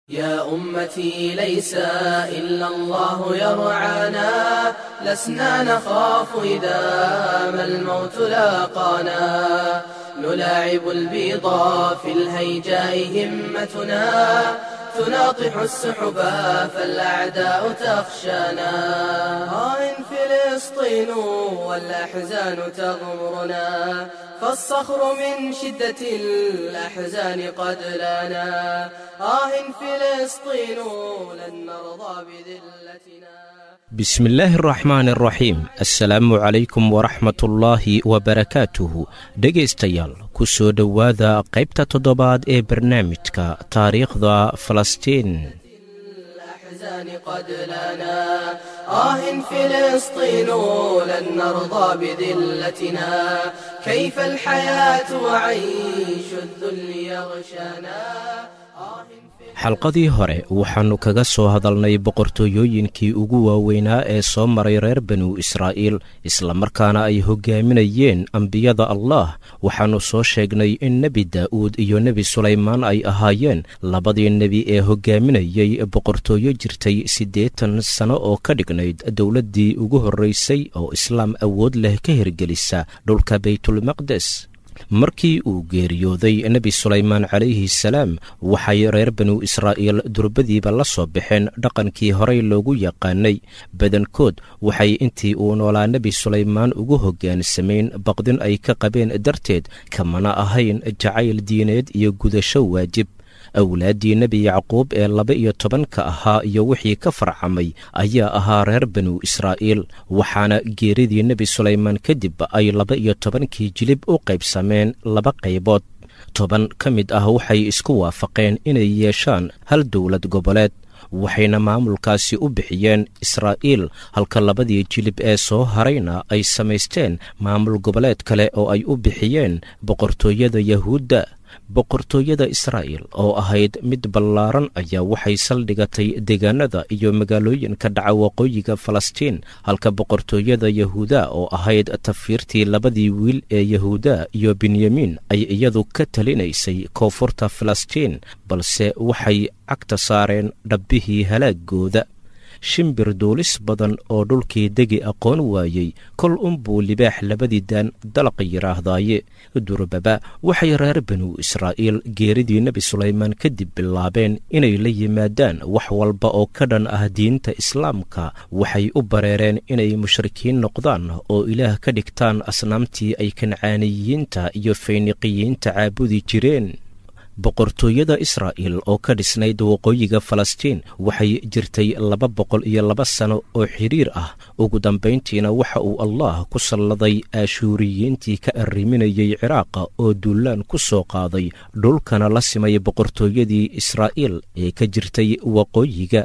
يا أمتي ليس إلا الله يرعانا لسنا نخاف إذا ما الموت لاقانا نلاعب البيضا في الهيجاء همتنا تناطح السحبا فالأعداء تخشانا آه فلسطين والأحزان تغمرنا فالصخر من شدة الأحزان قد لنا آه فلسطين لن نرضى بذلتنا بسم الله الرحmaan الraxiim assalaamu calaykum waraxmatullaahi wabarakaatuhu dhegaystayaal ku soo dhowaada qaybta toddobaad ee barnaamijka taariikhda falastiin الأحزان قد لنا آه فلسطين لن نرضى بذلتنا كيف الحياة وعيش الذل يغشانا آه xalqadii hore waxaannu kaga soo hadalnay boqortooyooyinkii ugu waaweynaa ee soo maray reer banu israa'iil islamarkaana ay hoggaaminayeen ambiyada allah waxaannu soo sheegnay in nebi daa'uud iyo nebi sulaymaan ay ahaayeen labadii nebi ee hoggaaminayey boqortooyo jirtay siddeetan sano oo ka dhignayd dowladdii ugu horraysay oo islaam awood leh ka hirgelisa dhulka baytulmaqdes markii uu geeriyooday nebi sulaymaan calayhi salaam waxay reer banu israa'iil durbadiiba la soo baxeen dhaqankii horey loogu yaqaanay badankood waxay intii uu noolaa nebi sulaymaan ugu hogaansamayn baqdin ay ka qabeen darteed kamana ahayn jacayl diineed iyo gudasho waajib awlaaddii nebi yacquub ee laba iyo tobanka ahaa iyo wixii ka farcamay ayaa ahaa reer banu israa'iil waxaana geeridii nebi sulaymaan kadib ay laba iyo tobankii jilib u qaybsameen laba qaybood toban ka mid ah waxay isku waafaqeen inay yeeshaan hal dowlad goboleed waxayna maamulkaasi u bixiyeen israa'iil halka labadii jilib ee soo harayna ay samaysteen maamul goboleed kale oo ay u bixiyeen boqortooyada yahuudda boqortooyada israa'iil oo ahayd mid ballaaran ayaa waxay saldhigatay deegaanada iyo magaalooyinka dhaca waqooyiga falastiin halka boqortooyada yahuuda oo ahayd tafiirtii labadii wiil ee yahuuda iyo benyamiin ay iyadu ka talinaysay koonfurta falastiin balse waxay cagta saareen dhabbihii halaagooda shimbir duulis badan oo dhulkii degi aqoon waayey kol unbuu libaax labadii daan dalaq yidhaahdaaye durbaba waxay reer banu israa'iil geeridii nebi sulaymaan kadib bilaabeen inay la yimaadaan wax walba oo ka dhan ah diinta islaamka waxay u bareereen inay mushrikiin noqdaan oo ilaah ka dhigtaan asnaamtii ay kancaaniyiinta iyo fayniqiyiinta caabudi jireen boqortooyada israa'iil oo ka dhisnayd waqooyiga falastiin waxay jirtay laba boqol iyo laba sano oo xidhiir ah ugu dambayntiina waxa uu allah ku salladay aashuuriyiintii ka arriminayey ciraaqa oo duulaan ku soo qaaday dhulkana la simay boqortooyadii israa'iil ee ka jirtay waqooyiga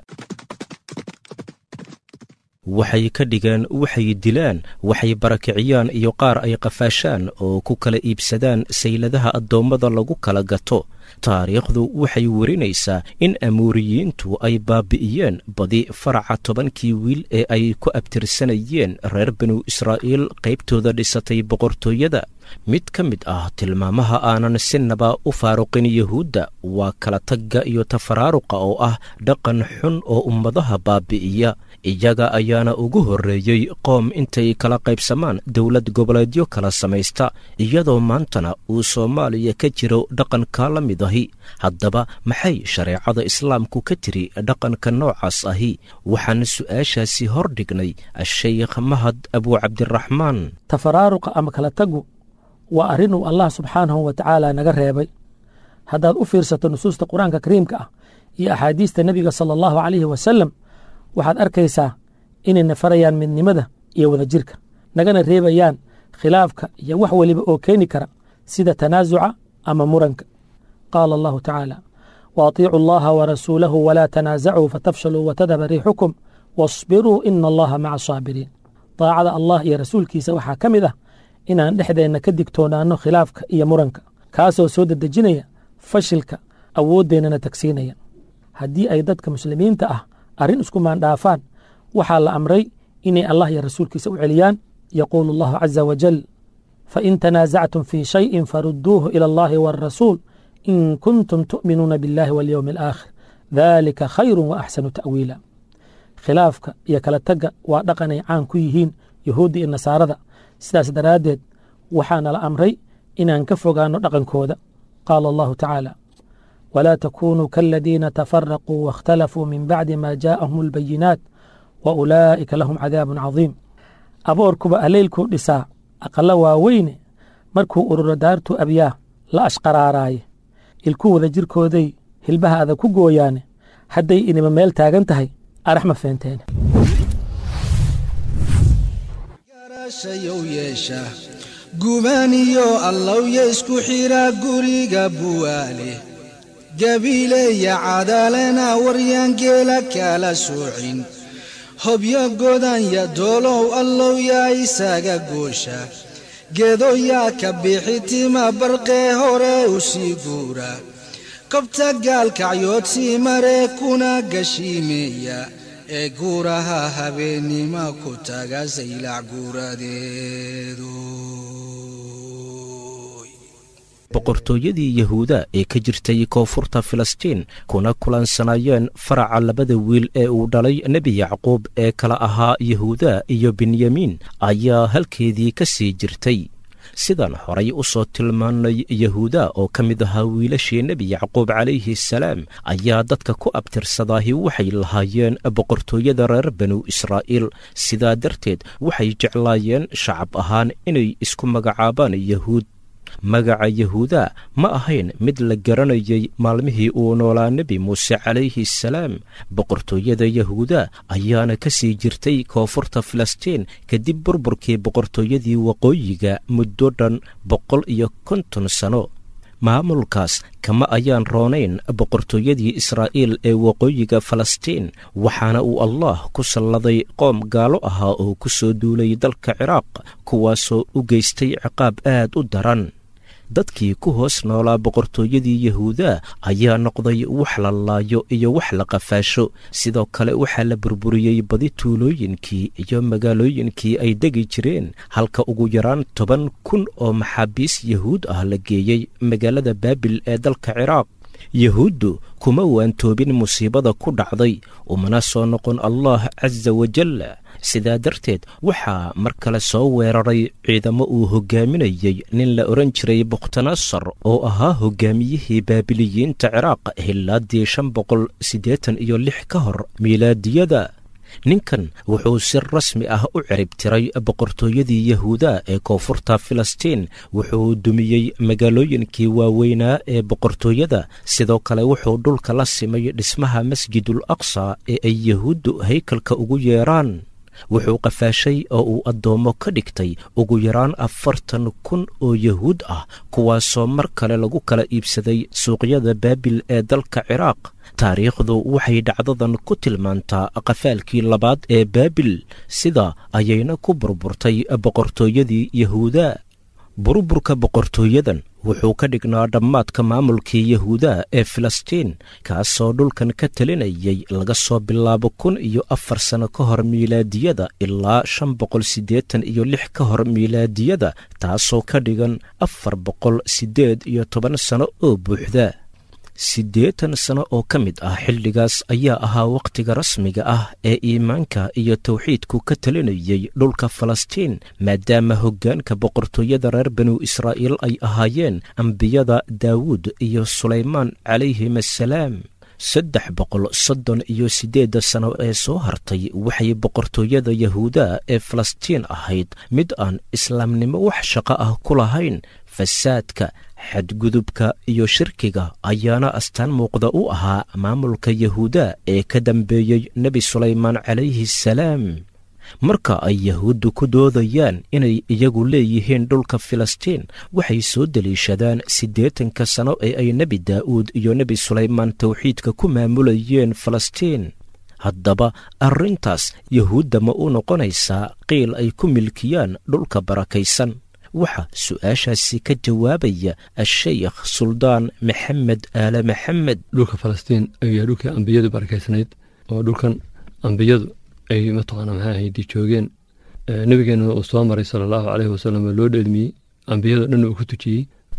waxay ka dhigeen waxay dilaan waxay barakiciyaan iyo qaar ay qafaashaan oo ku kala iibsadaan sayladaha addoommada lagu kala gato taariikhdu waxay werinaysaa in amuuriyiintu ay baabi'iyeen badi faraca tobankii wiil ee ay ku abtirsanayeen reer banu israa'iil qaybtooda dhisatay boqortooyada mid ka mid ah tilmaamaha aanan sinaba u faaruqin yuhuudda waa kala tagga iyo tafaraaruqa oo ah dhaqan xun oo ummadaha baabi'iya iyaga ayaana ugu horreeyey qoom intay kala qaybsamaan dowlad goboleedyo kala samaysta iyadoo maantana uu soomaaliya ka jiro dhaqanka la mid ahi haddaba maxay shareecada islaamku ka tiri dhaqanka noocaas ahi waxaan su'aashaasi hor dhignay ashaykh mahad abuucabdiraxmaan tafaraaruqa ama kala tagu waa arrinuu allah subxaanahu wa tacaala naga reebay haddaad u fiirsato nusuusta qur-aanka kariimka ah iyo axaadiista nebiga sala allahu calayhi wasalam waxaad arkaysaa inayna farayaan midnimada iyo wadajirka nagana reebayaan khilaafka iyo wax weliba oo keeni kara sida tanaasuca ama muranka qaala allahu tacaala waatiicu allaha warasuulahu walaa tanaasacuu fatafshaluu watadhaba riixukum wasbiruu ina allaha maca asaabiriin daacada allah iyo rasuulkiisa waxaa ka mid ah inaan dhexdeenna ka digtoonaanno khilaafka iyo muranka kaasoo soo dedejinaya fashilka awooddeennana tagsiinaya haddii ay dadka muslimiinta ah arrin isku maandhaafaan waxaa la amray inay allah iyo rasuulkiisa u celiyaan yaquulu allahu caza wajal fain tanaasactum fii shayin farudduuhu ila allahi waalrasuul in kuntum tu'minuuna biاllahi walyowmi alaakhir daalika khayru wa axsanu ta'wiila khilaafka iyo kala tagga waa dhaqanay caan ku yihiin yahuudda iyo nasaarada sidaas daraaddeed waxaa nala amray inaan ka fogaanno dhaqankooda qaala allahu tacaala walaa takunuu kaaladiina tafaraquu waاkhtalafuu min bacdi ma jaa'ahum albayinaat wa ulaa'ika lahum cadaabun cadiim aboorkuba alleylkuu dhisaa aqalla waaweyne markuu ururo daartuu abyaa la ashqaraaraaye ilku wada jirkooday hilbaha adag ku gooyaane hadday inima meel taagan tahay arax ma feenteene garashayow yeesha gubaaniyo allowya isku xidhaa guriga buwaale gabiileya cadaalena waryaangeela kala soocin hobyo godanya doolow allowyaa isaga goosha geedoyaa ka bixi tima barqee hore u sii guura kobta gaalkacyood sii maree kuna gashiimeeya ee guuraha habeennima ku taga saylac guuradeedu boqortooyadii yahuuda ee ka jirtay koonfurta filistiin kuna kulansanayeen faraca labada wiil ee uu dhalay nebi yacquub ee kala ahaa yahuuda iyo benyamiin ayaa halkeedii ka sii jirtay sidaan horay u soo tilmaannay yahuuda oo ka mid ahaa wiilashii nebi yacquub calayhi salaam ayaa dadka ku abtirsadaahi waxay lahaayeen boqortooyada reer banu israa'iil sidaa darteed waxay jeclaayeen shacab ahaan inay isku magacaabaan yahuud magaca yahuuda ma ahayn mid la garanayay maalmihii uu noolaa nebi muuse calayhi salaam boqortooyada yahuuda ayaana ka sii jirtay koonfurta filistiin kadib burburkii boqortooyadii waqooyiga muddo dhan boqol iyo konton sano maamulkaas kama ayaan roonayn boqortooyadii israa'iil ee waqooyiga falastiin waxaana uu allah ku salladay qoom gaalo ahaa oo ku soo duulay dalka ciraaq kuwaasoo u geystay ciqaab aad u daran dadkii ku hoos noolaa boqortooyadii yahuuda ayaa noqday wax la laayo iyo wax la qafaasho sidoo kale waxaa la burburiyey badi tuulooyinkii iyo magaalooyinkii ay degi jireen halka ugu yaraan toban kun oo maxaabiis yahuud ah la geeyey magaalada baabil ee dalka ciraaq yahuuddu kuma waantoobin musiibada ku dhacday umana soo noqon allah casa wajal sidaa darteed waxaa mar kale soo weeraray ciidamo uu hogaaminayey nin la odhan jiray bukhtanasar oo ahaa hogaamiyihii baabiliyiinta ciraaq hilaadii shan boqol siddeetan iyo lix ka hor miilaadiyada ninkan wuxuu si rasmi ah u ciribtiray boqortooyadii yahuuda ee koonfurta filistiin wuxuu dumiyey magaalooyinkii waaweynaa ee boqortooyada sidoo kale wuxuu dhulka la simay dhismaha masjidul aqsa ee ay yahuuddu haykalka ugu yeeraan wuxuu qafaashay oo uu addoommo ka dhigtay ugu yaraan afartan kun oo yahuud ah kuwaasoo mar kale lagu kala iibsaday suuqyada baabil ee dalka ciraaq taariikhdu waxay dhacdadan ku tilmaantaa qafaalkii labaad ee baabil sida ayayna ku burburtay boqortooyadii yahuuda burburka boqortooyadan wuxuu ka dhignaa dhammaadka maamulkii yahuuda ee filistiin kaasoo dhulkan ka talinayay laga soo bilaabo kun iyo afar sano ka hor miilaadiyada ilaa shan boqol siddeetan iyo lix ka hor miilaadiyada taasoo ka dhigan afar boqol siddeed iyo toban sano oo buuxda siddeetan sano oo ka mid ah xilligaas ayaa ahaa wakhtiga rasmiga ah ee iimaanka iyo tawxiidku ka talinayay dhulka falastiin maadaama hoggaanka boqortooyada reer banu israa'iil ay ahaayeen ambiyada daawuud iyo sulaymaan calayhim assalaam saddex boqol soddon iyo siddeedda sano ee soo hartay waxay boqortooyada yahuuda ee falastiin ahayd mid aan islaamnimo wax shaqo ah ku lahayn fasaadka xadgudubka iyo shirkiga ayaana astaan muuqda u ahaa maamulka yahuuda ee ka dambeeyey nebi sulaymaan calayhi salaam marka ay yahuuddu ku doodayaan inay iyagu leeyihiin dhulka filistiin waxay soo deliishadaan siddeetanka sano ee ay nebi daa'uud iyo nebi sulaymaan tawxiidka ku maamulayeen falastiin haddaba arrintaas yahuudda ma u noqonaysaa qiil ay ku milkiyaan dhulka barakaysan waxaa su-aashaasi ka jawaabaya ashaykh suldaan maxamed aale maxamed dhulka falastiin ayaa dhulkii ambiyadu barakaysnayd oo dhulkan ambiyadu ay mataqaana maxaa ahaydi joogeen nebigeena uu soo maray sala allahu caleyhi wasalam oo loo dheelmiyey ambiyado dhan uu ku tujiyey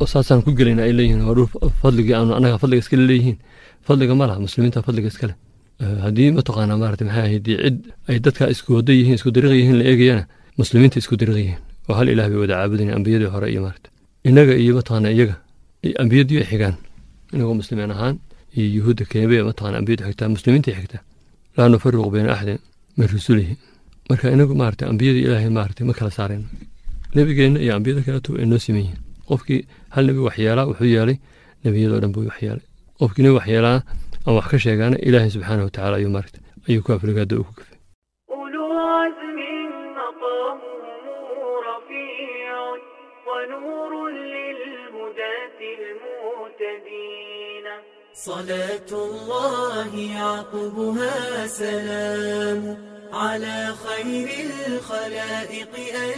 oo saasaan ku gelayna ay leeyihiin waa dhul fadligii aanu annaga fadliga iskale leeyihiin fadliga ma laha muslimiinta fadliga iskale haddii mataqaanaa maarata maxay ahayd cid ay dadka isku wada yihiin isku dariiq yihiin la eegayana muslimiinta isku dariiq yihiin oo hal ilaah bay wada caabudayeen ambiyadii hore iyo maarata innaga iyo mataqaanaa iyaga ambiyadii ay xigaan inagoo muslimiin ahaan iyo yuhuudda keebe mataqaanaa ambiyadu xigtaa muslimiinta xigtaa laa nufariqu bayna axadin min rusulihi marka inagu maarata ambiyadii ilaahay maarata ma kala saareen nebigeenna iyo ambiyada kaleeto ay noo siman yihiin qofkii hal nebi waxyeelaa wuxuu yeelay nebiyadoo dhan buu waxyeelay qofkii nebi waxyeelaa ama wax ka sheegaana ilaahay subxaana watacaala ayuu maarata ayuu ku afrigaada uu ku kafay أولو عزم مقامهم رفيع ونور للهداة المهتدين صلاة الله يعقبها سلام على خير الخلائق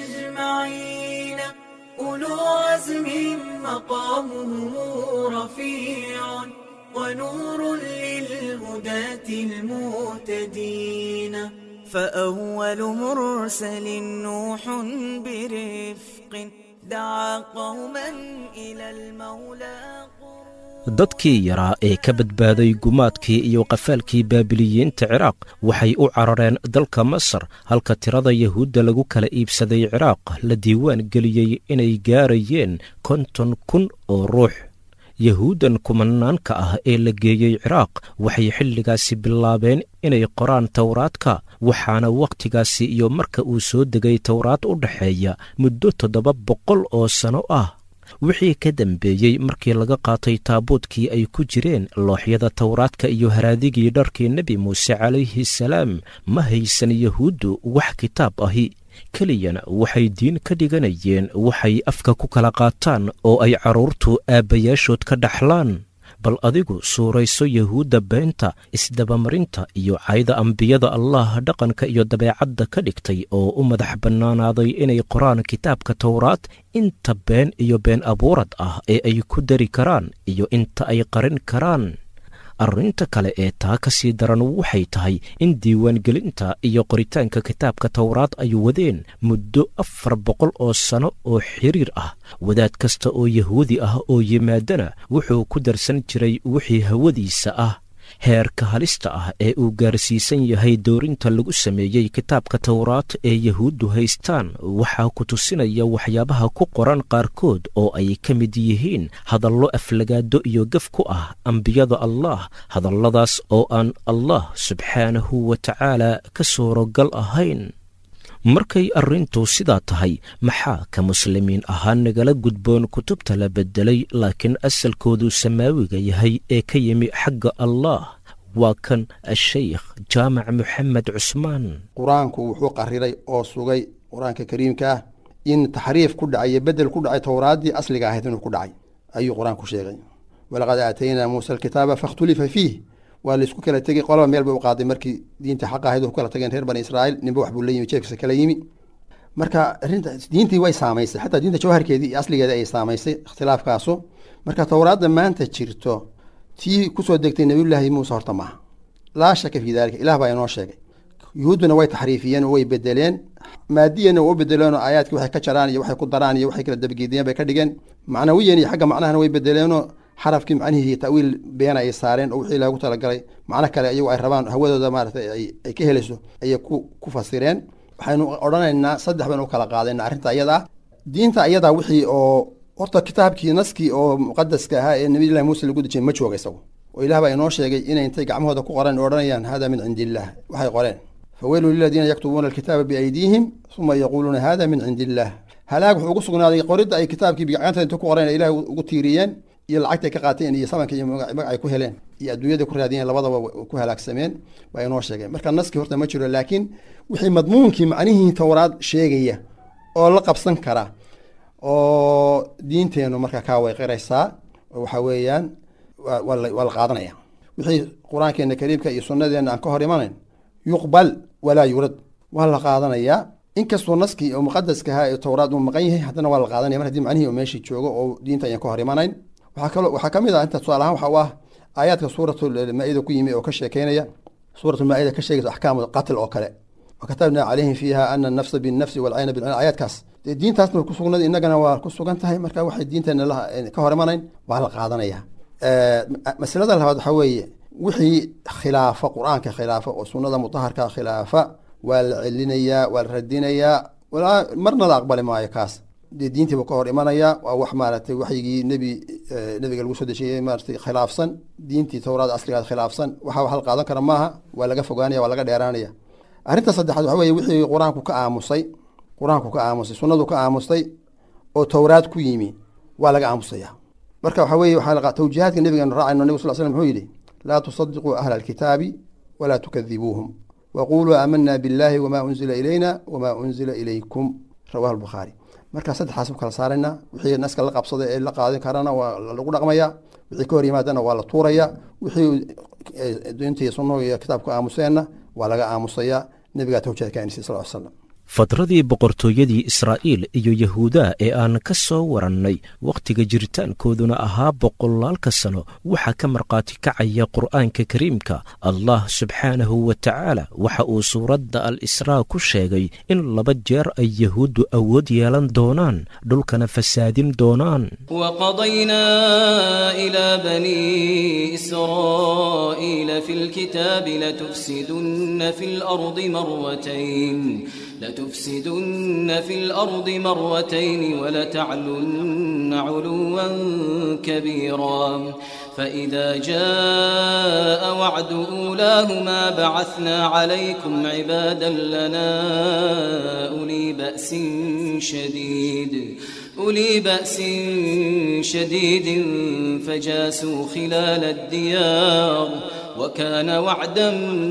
أجمعين أولو عزم مقامهم رفيع ونور للهداة المهتدين فأول مرسل نوح برفق دعا قوما إلى المولى dadkii yaraa ee ka badbaaday gumaadkii iyo qafaalkii baabiliyiinta ciraaq waxay u carareen dalka masar halka tirada yahuudda lagu kala iibsaday ciraaq la diiwaan geliyey inay gaarayeen konton kun oo ruux yahuuddan kumanaanka ah ee la geeyey ciraaq waxay xilligaasi bilaabeen inay qoraan towraadka waxaana wakhtigaasi iyo marka uu soo degay towraad u dhexeeya muddo toddoba boqol oo sanno ah wixii ka dambeeyey markii laga qaatay taabuudkii ay ku jireen looxyada towraadka iyo haraadigii dharkii nebi muuse calayhi salaam ma haysan yahuuddu wax kitaab ahi keliyana waxay diin ka dhiganayeen waxay afka ku kala qaataan oo ay carruurtu aabbayaashood ka dhaxlaan bal adigu suurayso yahuudda beenta isdabamarinta iyo cayda ambiyada allah dhaqanka iyo dabeecadda ka dhigtay oo u madax bannaanaaday inay qoraan kitaabka towraad inta been iyo been abuurad ah ee ay ku dari karaan iyo inta ay qarin karaan arrinta kale ee taa ka sii daran waxay tahay in diiwaangelinta iyo qoritaanka kitaabka towraad ay wadeen muddo afar boqol oo sanno oo xiriir ah wadaad kasta oo yahuudi ah oo yimaadana wuxuu ku darsan jiray wixii hawadiisa ah heerka halista ah ee uu gaarsiisan yahay doorinta lagu sameeyey kitaabka towraad ee yahuuddu haystaan waxaa ku tusinaya waxyaabaha ku qoran qaarkood oo ay ka mid yihiin hadallo aflagaado iyo gaf ku ah ambiyada allah hadalladaas oo aan allah subxaanahu wa tacaala ka suurogal ahayn markay arrintu sidaa tahay maxaa ka muslimiin ahaan nagala gudboon kutubta la beddelay laakiin asalkoodu samaawiga yahay ee ka yimi xagga allah waa kan ashaykh jaamac moxamed cusmaan qur-aanku wuxuu qariray oo sugay qur-aanka kariimka ah in taxriif ku dhacay iyo bedel ku dhacay towraaddii asliga ahayd inuu ku dhacay ayuu qur-aanku sheegay walaqad aataynaa muusa alkitaaba fakhtulifa fiih waa laisku kala tegey qolaba meel bay u qaaday markii diinta xaq ahayd ku kala tageen reer bani israa'iil ninba wax buu la yimi jeefkiisa kala yimi marka arrinta diintii way saamaysay xataa diinta jawharkeedii iyo asligeeda ay saamaysay ikhtilaafkaasu marka towraadda maanta jirto tii kusoo degtay nabiyullaahi muuse horta maaha laa shaka fii dalika ilah baa inoo sheegay yuhuudduna way taxriifiyeen oo way bedeleen maadiyana waa u bedeleen oo aayaadkii waxay ka jaraan iyo waxay ku daraan iyo waxay kala dabageediyeen bay ka dhigeen macnawiyan iyo xagga macnahana way bedeleenoo xarafkii macnihii ta'wiil beena ay saareen oo wixii loogu talagalay macno kale iyagu ay rabaan hawadooda maaragtay ay ka helayso ayay ku ku fasireen waxaynu odhanaynaa saddex baynu u kala qaadayna arrinta iyada ah diinta iyadaa wixii oo horta kitaabkii naskii oo muqadaska ahaa ee nabiyullahi muuse lagu dejiyay ma jooga isagu oo ilaah baa inoo sheegay inay intay gacmahooda ku qoreen odhanayaan hada min cindi illaah waxay qoreen faweylu liladiina yaktubuuna alkitaaba biaydiihim uma yaquuluuna hada min cindi illaah halaag wuxuu ugu sugnaaday qoridda ay kitaabkii gacanta inta ku qoreen ilaah ugu tiiriyeen iyo lacagtay ka qaateen iyo sabanka iyo magac ay ku heleen iyo adduunyada ku raadiyeen labadaba ku halaagsameen baa inoo sheegeen marka naskii horta ma jiro laakiin wixii madmuunkii macnihii towraad sheegaya oo la qabsan kara oo diinteenu marka kaa way qiraysaa waxa weeyaan waa la qaadanaya wixii qur-aankeena kariimka iyo sunnadeena aan ka hor imanayn yuqbal walaa yurad waa la qaadanayaa inkastoo naskii oo muqadaska ahaa ee towraad uu maqan yahay haddana waa la qaadanaya mar haddii macnihii oo meeshii joogo oo diinta ayaan ka hor imanayn waxaa kaloo waxaa ka mid ah inta tusaale ahaan waxa u ah aayaadka suuratulmaa-ida ku yimi oo ka sheekeynaya suuratulmaa-ida ka sheegaysa axkaamu qatl oo kale wakatabnaa calayhim fiiha ana anafsa binnafsi walcayna bilcayna aayaadkaas dee diintaasna way ku sugnad innagana waa ku sugan tahay marka waxay diinteena la ka hor imanayn waa la qaadanaya masalada labaad waxaa weeye wixii khilaafa qur-aanka khilaafa oo sunnada mutaharka khilaafa waa la celinayaa waa la radinayaa walaa marna la aqbali maayo kaas dee diintiiba ka hor imanaya waa wax maaragtay waxyigii nebi nebiga lagu soo dejiyey maaratay khilaafsan diintii towraada asligaad khilaafsan waxa wax la qaadan kara maaha waa laga fogaanaya waa laga dheeraanaya arrinta saddexaad waxa weye wixii qur-aanku ka aamusay qur-aanku ka aamusay sunnadu ka aamustay oo towraad ku yimi waa laga aamusaya marka waxa weye waxaa tawjiihaadka nebigeenu raacayno nebig sal slam muxuu yidhi laa tusadiquu ahla alkitaabi walaa tukadibuuhum waquluu aamanaa billahi wamaa unzila ilayna wamaa unzila ilaykum rawahu albukhaari marka saddexaas u kala saarayna wixii naska la qabsada ee la qaadan karana waa lagu dhaqmaya wixii ka hor yimaadana waa la tuuraya wixii diintii sunnahu iyo kitaabka aamuseenna waa laga aamusaya nebigaa tawjiihaad ka anisay sal slam fadradii boqortooyadii israa'iil iyo yahuudaa ee aan ka soo warannay wakhtiga jiritaankooduna ahaa boqolaalka sano waxaa ka markhaati kacaya qur'aanka kariimka allah subxaanahu wa tacaala waxa uu suuradda al israa ku sheegay in laba jeer ay yahuuddu awood yeelan doonaan dhulkana fasaadin doonaan وقضينا إلى بني إسرائيل في الكتاب لتفسدن في الأرض مرتين لتفسدن في الأرض مرتين ولتعلن علوا كبيرا فإذا جاء وعد أولاهما بعثنا عليكم عبادا لنا أولي بأس شديد أولي بأس شديد فجاسوا خلال الديار وكان وعدا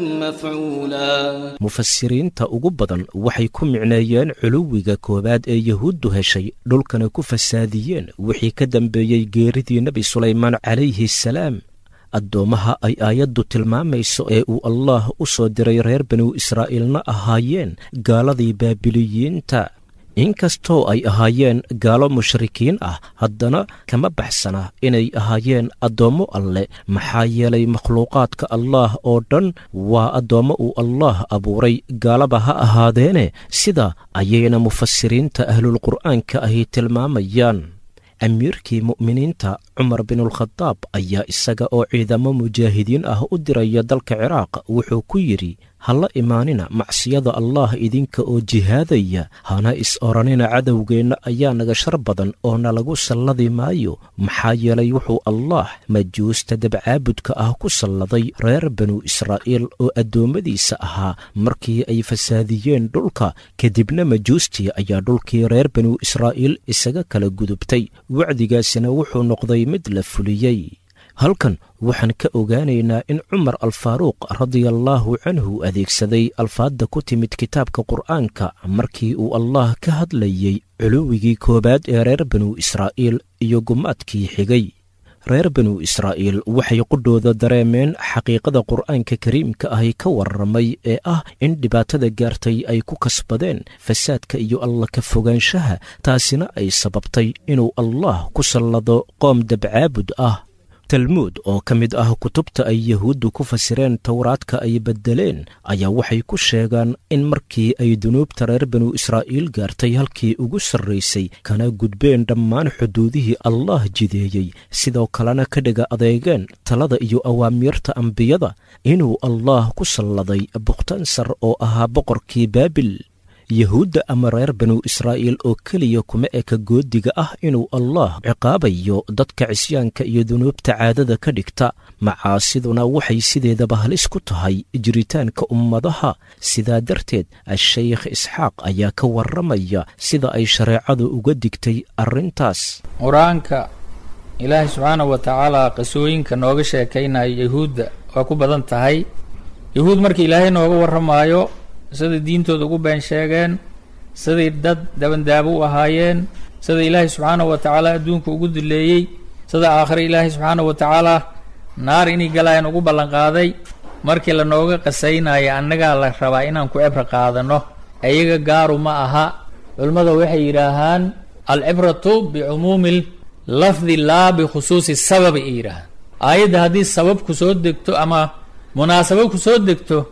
مفعولا mufasiriinta ugu badan waxay ku micneeyeen culuwiga koowaad ee yahuuddu heshay dhulkana ku fasaadiyeen wixii ka dambeeyey geeridii nebi sulaymaan calayhi salaam addoommaha ay aayaddu tilmaamayso ee uu allaah u soo diray reer banu israa'iilna ahaayeen gaaladii baabiliyiinta inkastoo ay ahaayeen gaalo mushrikiin ah haddana kama baxsana inay ahaayeen addoommo alle maxaa yeelay makhluuqaadka allaah oo dhan waa addoommo uu allaah abuuray gaalaba ha ahaadeene sida ayayna mufasiriinta ahlulqur'aanka ahi tilmaamayaan amiirkii mu'miniinta cumar binulkhadaab ayaa isaga oo ciidamo mujaahidiin ah u diraya dalka ciraaq wuxuu ku yidhi halla imaanina macsiyada allaah idinka oo jihaadaya hana is odhanina cadowgeenna ayaa naga shar badan oo nalagu salladi maayo maxaa yeelay wuxuu allaah majuusta dabcaabudka ah ku salladay reer banu israa'iil oo addoommadiisa ahaa markii ay fasaadiyeen dhulka kadibna majuustii ayaa dhulkii reer banu israa'iil isaga kala gudubtay wacdigaasina wuxuu noqday mid la fuliyey halkan waxaan ka ogaanaynaa in cumar alfaaruuq radiallaahu canhu adeegsaday alfaadda ku timid kitaabka qur'aanka markii uu allah ka hadlayey culuwigii koowaad ee reer banu israa'iil iyo gumaadkii xigay reer banu israa'iil waxay qudhooda dareemeen xaqiiqada qur'aanka kariimka ahi ka warramay ee ah in dhibaatada gaartay ay ku kasbadeen fasaadka iyo alla ka fogaanshaha taasina ay sababtay inuu allah ku sallado qoom dabcaabud ah talmuud oo ka mid ah kutubta ay yahuuddu ku fasireen towraadka ay beddeleen ayaa waxay ku sheegaan in markii ay dunuubta reer banu israa'iil gaartay halkii ugu sarraysay kana gudbeen dhammaan xuduudihii allah jideeyey sidoo kalena ka dhiga adeegeen talada iyo awaamiirta ambiyada inuu allah ku salladay bukhtansar oo ahaa boqorkii baabil yahuudda ama reer banu israa'iil oo keliya kuma eka goodiga ah inuu allah ciqaabayo dadka cisyaanka iyo dunuubta caadada ka dhigta macaasiduna waxay sideedaba halis ku tahay jiritaanka ummadaha sidaa darteed a-sheykh isxaaq ayaa ka warramaya sida ay shareecadu uga digtay arrintaas qur-aanka ilaahay subxaanahu wa tacaala qisooyinka nooga sheekaynayo yahuudda waa ku badan tahay yahuud markii ilaahay nooga warramaayo siday diintooda ugu been sheegeen siday dad dabandaabo u ahaayeen sida ilaahay subxaanahu wa tacaala adduunka ugu duleeyey sida aakhire ilaahay subxaanahu wa tacaala naar inay galayan ugu ballanqaaday markii lanooga qasaynaya annagaa la rabaa inaan ku cibro qaadano ayaga gaaru ma aha culimmada waxay yidhaahaan alcibratu bicumuumi lafdi laa bikhusuusi sababi ay yidhaahaan aayadda haddii sabab ku soo degto ama munaasabad ku soo degto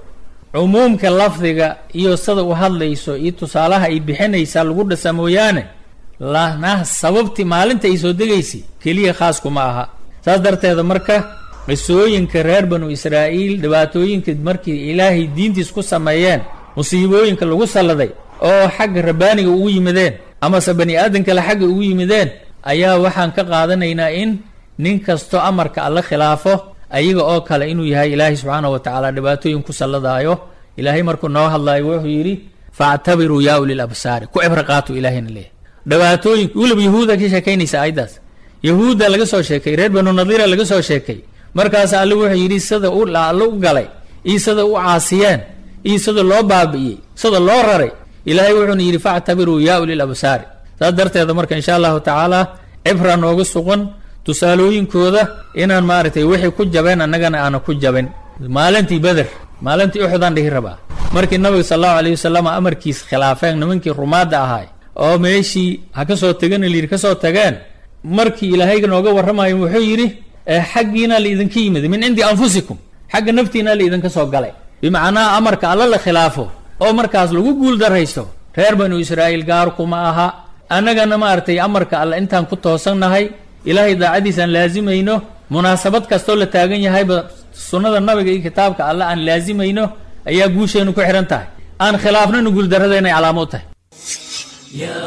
cumuumka lafdiga iyo sida u hadlayso iyo tusaalaha ay bixinaysaa lagu dhasa mooyaane lana sababtii maalinta ay soo degaysay keliya khaaskuma aha saas darteeda marka qisooyinka reer banu israa'iil dhibaatooyinka markii ilaahay diintiis ku sameeyeen musiibooyinka lagu salladay oo xagga rabbaaniga ugu yimideen amase bani aadan kale xagga ugu yimideen ayaa waxaan ka qaadanaynaa in nin kasto amarka alla khilaafo ayaga oo kale inuu yahay ilaahay subxaanahu wa tacaala dhibaatooyin ku salladaayo ilaahay markuu noo hadlaayo wuxuu yidhi faactabiruu yaa ulil absaari ku cibro qaatuu ilaahayna leeyahy dhibaatooyinka weliba yahuuda ka sheekaynaysa aayaddaas yahuudda laga soo sheekay reer banu nadiira laga soo sheekay markaas alle wuxuu yidhi sida u alle u galay iyo sida u caasiyeen iyo sida loo baabi'iyey sida loo raray ilaahay wuxuuna yidhi factabiruu yaa ulil absaari saas darteeda marka insha allahu tacaala cibra nooga sugan tusaalooyinkooda inaan maaragtay wixii ku jabeen annagana aana ku jabin maalintii beder maalintii uxudaan dhihi rabaa markii nabiga sal allahu alayh wasalam amarkiis khilaafeen nimankii rumaadda ahaay oo meeshii ha ka soo tegana layidhi ka soo tageen markii ilaahayga nooga warramayo wuxuu yidhi xaggiina laidinka yimid min cindi anfusikum xagga naftiina laidinka soo galay bimacnaa amarka alla la khilaafo oo markaas lagu guul daraysto reer banu israa'iil gaarkuma aha annagana maaragtay amarka alle intaan ku toosannahay ilaahay daacadiisaan laazimayno munaasabad kastoo la taagan yahayba sunnada nabiga iyo kitaabka alle aan laazimayno ayaa guusheenu ku xidhan tahay aan khilaafnana guuldarrada inay calaamo u tahay يا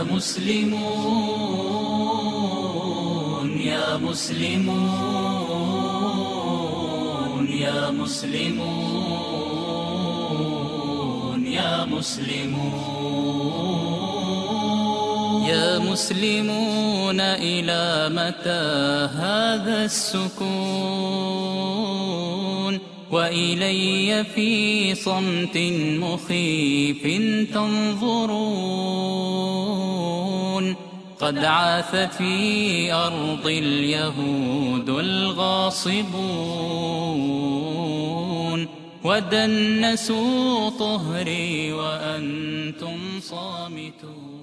مسلمون يا مسلمون يا مسلمون يا مسلمون يا مسلمون إلى متى هذا السكون وإلي في صمت مخيف تنظرون قد عاث في أرض اليهود الغاصبون ودنسوا طهري وأنتم صامتون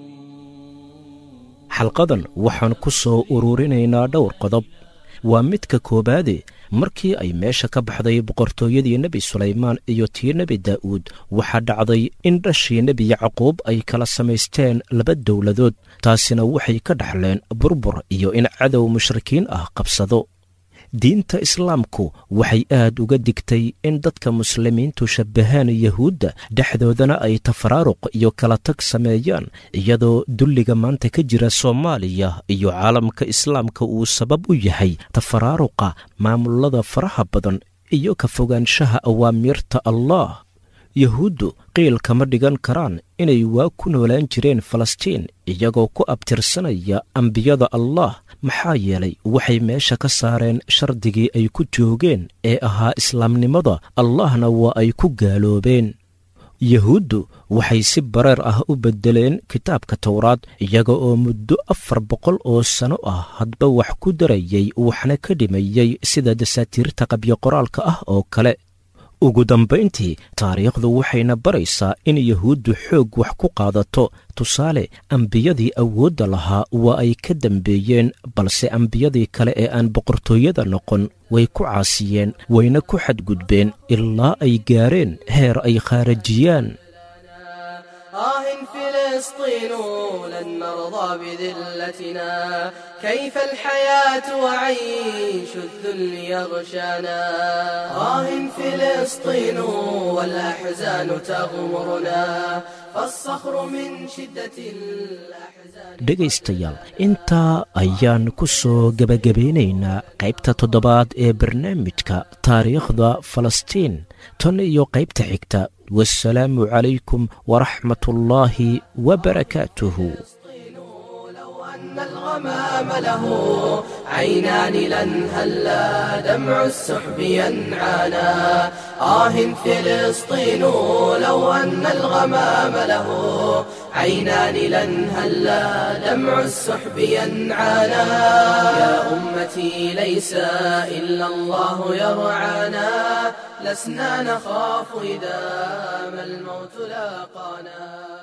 xalqadan waxaan ku soo ururinaynaa dhowr qodob waa midka koowaade markii ay meesha ka baxday boqortooyadii nebi sulaymaan iyo tii nebi daa'uud waxaa dhacday in dhashii nebi yacquub ay kala samaysteen laba dowladood taasina waxay ka dhaxleen burbur iyo in cadow mushrikiin ah qabsado diinta islaamku waxay aad uga digtay in dadka muslimiintu shabbahaan yahuudda dhexdoodana ay tafaraaruq iyo kala tag sameeyaan iyadoo dulliga maanta ka jira soomaaliya iyo caalamka islaamka uu sabab u yahay tafaraaruqa maamulada faraha badan iyo ka fogaanshaha awaamiirta allah yahuuddu qiil kama dhigan karaan inay waa ku noolaan jireen falastiin iyagoo ku abtirsanaya ambiyada allah maxaa yeelay waxay meesha ka saareen shardigii ay ku joogeen ee ahaa islaamnimada allahna waa ay ku gaaloobeen yahuuddu waxay si bareer ah u beddeleen kitaabka towraad iyaga oo muddo afar boqol oo sano ah hadba wax ku darayay waxna ka dhimayey sida dasaatiirta qabyo qoraalka ah oo kale ugu dambayntii taariikhdu waxayna baraysaa in yahuuddu xoog wax ku qaadato tusaale ambiyadii awoodda lahaa waa ay ka dambeeyeen balse ambiyadii kale ee aan boqortooyada noqon way ku caasiyeen wayna ku xadgudbeen ilaa ay gaareen heer ay khaarajiyaan آه فلسطين لن نرضى بذلتنا كيف الحياة وعيش الذل يغشانا آه فلسطين والأحزان تغمرنا فالصخر من شدة الأحزان dhegaystayaal intaa ayaan ku soo gebagabeynaynaa qaybta toddobaad ee barnaamijka taariikhda falastiin tan iyo qaybta xigta wasalaamu calaykum waraxmat ullaahi wabarakaatuhu أن الغمام له عينان لن هلا دمع السحب ينعانا آه فلسطين لو أن الغمام له عينان لن هلا دمع السحب ينعانا يا أمتي ليس إلا الله يرعانا لسنا نخاف إذا ما الموت لاقانا